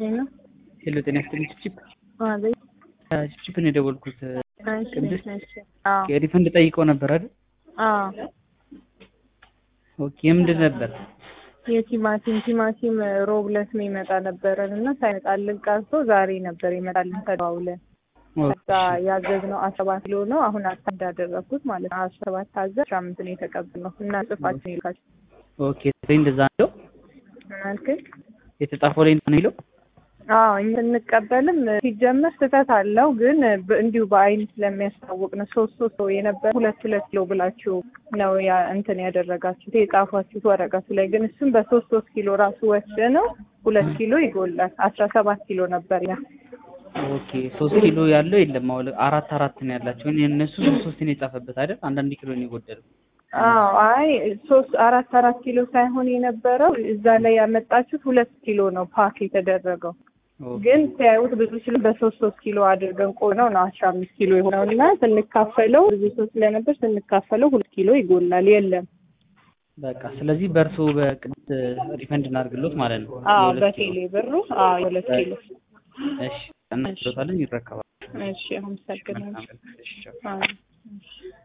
ሄሎ ሄሎ ጤና ይስጥልኝ ቺፕ አቤት። ቺፕ ነው የደወልኩት እሺ ቅድስት? እሺ። አዎ ሪፈንድ ጠይቀው ነበር አይደል አዎ። ኦኬ የምንድን ነበር የቲማቲም ቲማቲም ሮብ ዕለት ነው ይመጣ ነበረን እና ሳይመጣልን ቀርቶ ዛሬ ነበር ይመጣልን ተደዋውለን ከዛ ያዘዝነው አስራ ሰባት ኪሎ ነው። አሁን አታ እንዳደረግኩት ማለት ነው። አስራ ሰባት ታዘዝ አስራ አምስት ነው የተቀበልነው እና ጽፋችን ይልካቸው ኦኬ ላይ እንደዛ ነው ምን አልከኝ? የተጻፈው ላይ ነው የሚለው አዎ እኛ ስንቀበልም ሲጀመር ስህተት አለው፣ ግን በ- እንዲሁ በአይን ስለሚያስታውቅ ነው። ሶስት ሶስት ሰው የነበረ ሁለት ሁለት ኪሎ ብላችሁ ነው ያ እንትን ያደረጋችሁት የጻፏችሁት ወረቀቱ ላይ ግን እሱም በሶስት ሶስት ኪሎ ራሱ ወስደ ነው ሁለት ኪሎ ይጎላል። አስራ ሰባት ኪሎ ነበር ያ ኦኬ ሶስት ኪሎ ያለው የለም አሁን አራት አራት ነው ያላቸው ግን የእነሱ ሶስት ሶስት ነው የጻፈበት አይደል አንዳንድ ኪሎ ነው የጎደለው አዎ አይ ሶስት አራት አራት ኪሎ ሳይሆን የነበረው እዛ ላይ ያመጣችሁት ሁለት ኪሎ ነው ፓክ የተደረገው ኦኬ ግን ሲያዩት ብዙ ኪሎ በሶስት ሶስት ኪሎ አድርገን ቆነው ነው አስራ አምስት ኪሎ የሆነው እና ስንካፈለው ብዙ ሰው ስለነበር ስንካፈለው ሁለት ኪሎ ይጎላል። የለም በቃ ስለዚህ በእርሶ በቅድስት ሪፈንድ እናድርግሎት ማለት ነው አዎ የሁለት ኪሎ። በቴሌ ብሩ አዎ የሁለት ኪሎ እሺ እናስሎታለን ይረከባል እሺ አመሰግናለሁ። መልካም ቀን። እሺ ቻው። አዎ።